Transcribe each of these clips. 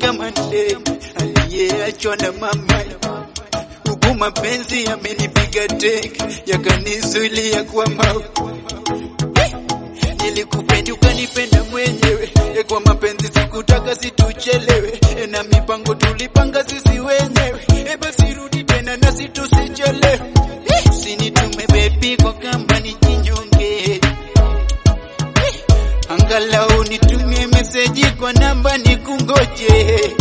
kama ndege aliyeachwa na mama, huku mapenzi yamenipiga teke, yakanizuilia kwa mau. Nilikupenda ukanipenda mwenyewe, e, kwa mapenzi sikutaka situchelewe, e, na mipango tulipanga sisi wenyewe, e, basi rudi tena nasi tusichelewe. Usinitume bebi kwa kamba nijinyonge, angalau nitumie meseji kwa namba nikungoje.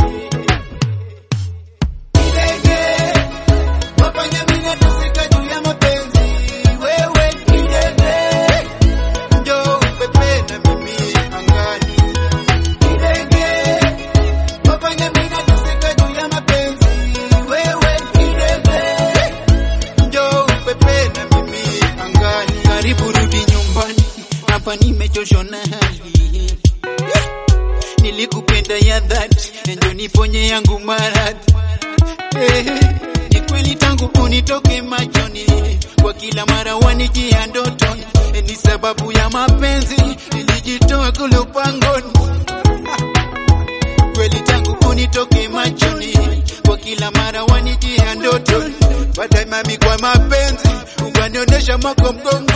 Ndege, wafanya mimi nateseka juu ya mapenzi, wewe ni ndege, njoo upepe na mimi angani. Ndege, wafanya mimi nateseka juu ya mapenzi, wewe ni ndege, njoo upepe na mimi angani. Karibu rudi nyumbani, hapa nimechoshwa na hali Nilikupenda ya dhati, ndio niponye yangu maradhi. Eh, ni kweli tangu unitoke machoni, kwa kila mara wanijia ndotoni. Eh, ni sababu ya mapenzi nilijitoa kule upangoni. Kweli tangu unitoke machoni, kwa kila mara wanijia ndotoni. Baadaye mami, kwa mapenzi ukanionyesha mako mgongo